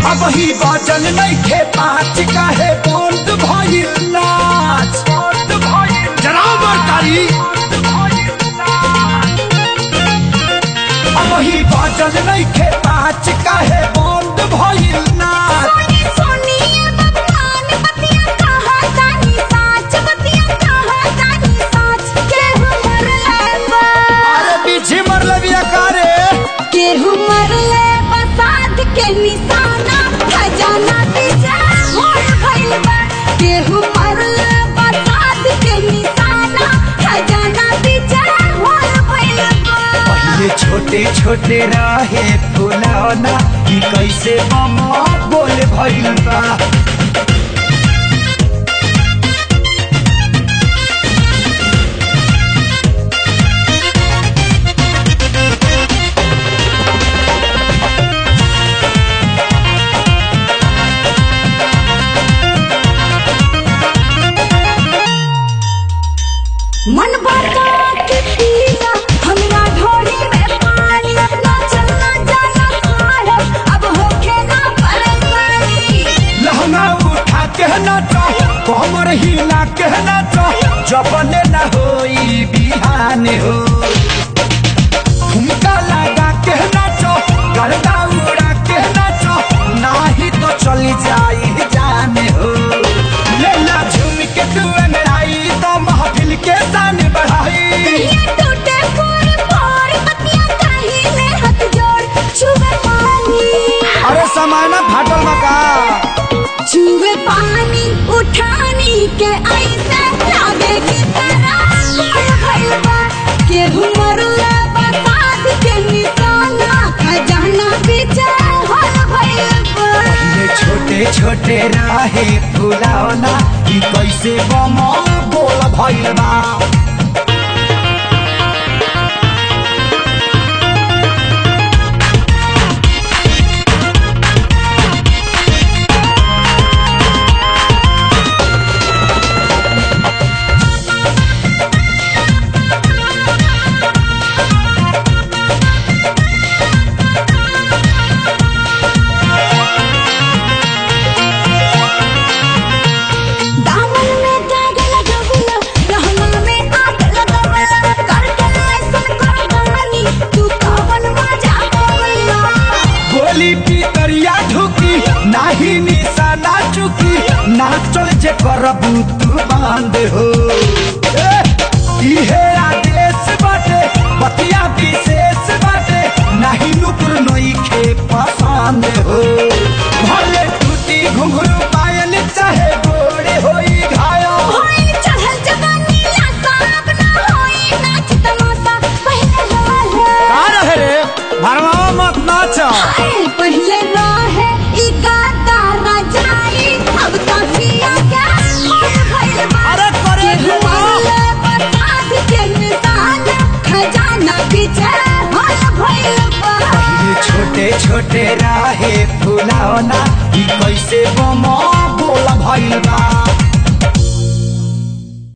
अब ही बजल नइखे पाँच काहे बंद भइल नाच बंद भइल जनाब बरकारी अब ही बजल नइखे पाँच काहे बंद भइल नाच सोनी सोनी ये बदनाम बतिया कहा तानी साच बतिया कहा तानी साच केहू मरले बा अरे पीछे मरले बिया कारे केहू मरले बसात के निशाना खजाना पीछे होल भइल बा केहू मरले बसात के निशाना खजाना पीछे होल भइल बा पहले छोटे छोटे रहे फुलौना कि कैसे ममा बोल भइल बा मन बता के पिया हमरा ढोली में पानी ना चलना जाना खाए अब होके ना परेशानी लहंगा उठा के नाचो कमर हिला के नाचो जबने न होई बिहान हो ठुमका लगा के नाचो गर्दा उड़ा के नाचो नाही तो चली जाई जान हो लेला झूम के तू अंगड़ाई तो महफिल के शान बढ़ाई ये टूटे फोड़ फोड़ बतिया कहीं में हाथ जोड़ छुए पानी अरे समाना फाटल बका छुए पानी उठानी के ऐसे लागे कि तेरा कोई भइल बा केहू मरले बसात के निशाना खजाना पीछे होल भइल बा ये छोटे छोटे राहे फुलावना कि कैसे बम बोल भइल बा दामन में दाग लगवला रहना में आग लगवला करके ऐसन करवानी तू कवन मजा पावला गोली पितरिया ढुकी नाही निशाना चुकी नाचल जे करबू तू बांध हो ए, इहे आदेश बाटे बतिया विशेष बाटे नाही नुपुर नइखे पसंद हो भले टूटी घुंघरू पायल चाहे गोड़े होई घायल होई चढ़ल जवानी ला साहब ना होई नाच तमाशा पहले रहे रहे रे भरवा मत नाच हाय पहले रहे ई गाता रजाई अब तो पिया के होल भइल बा अरे करे केहू मरले बसात के निशान खजाना पीछे होल भइल बा ये छोटे छोटे राहे फुलावना कि कैसे बम बोल भइल बा